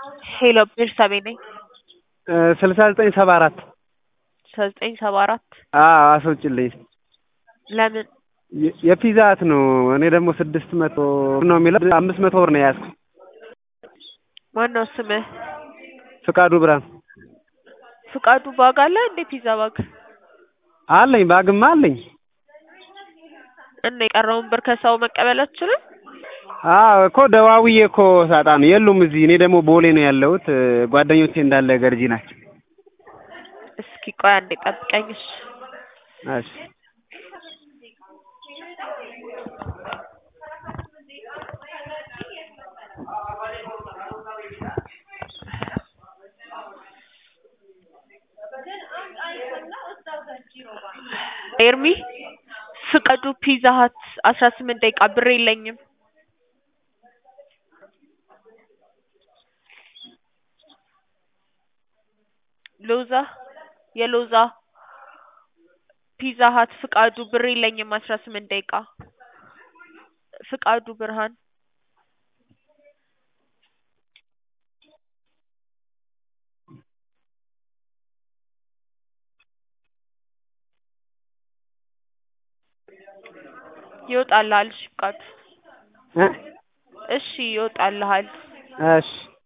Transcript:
ሄሎ ቤርሳቤ ነኝ። ስልሳ ዘጠኝ ሰባ አራት ስልሳ ዘጠኝ ሰባ አራት አዎ አስወጭልኝ። ለምን የ- የፒዛ ህት ነው። እኔ ደግሞ ስድስት መቶ ነው የሚለው አምስት መቶ ብር ነው የያዝኩት። ማነው ስምህ? ፍቃዱ ብርሃን ፍቃዱ ባግ አለ እንዴ? ፒዛ ባግ አለኝ፣ ባግማ አለኝ። እና የቀረውን ብር ከሰው መቀበል አትችልም? አዎ እኮ ደዋውዬ እኮ ሳጣ ነው የሉም እዚህ። እኔ ደግሞ ቦሌ ነው ያለሁት። ጓደኞቼ እንዳለ ገርጂ ናቸው። እስኪ ቆይ አንዴ ጠብቀኝ። እሺ እሺ ኤርሚ ፍቃዱ ፒዛ ሀት አስራ ስምንት ደቂቃ ብር የለኝም። ሎዛ የሎዛ ፒዛ ሀት ፍቃዱ ብር የለኝም። አስራ ስምንት ደቂቃ ፍቃዱ ብርሃን ይወጣልሃል። እሺ ፍቃዱ እ እሺ ይወጣልሃል። እሺ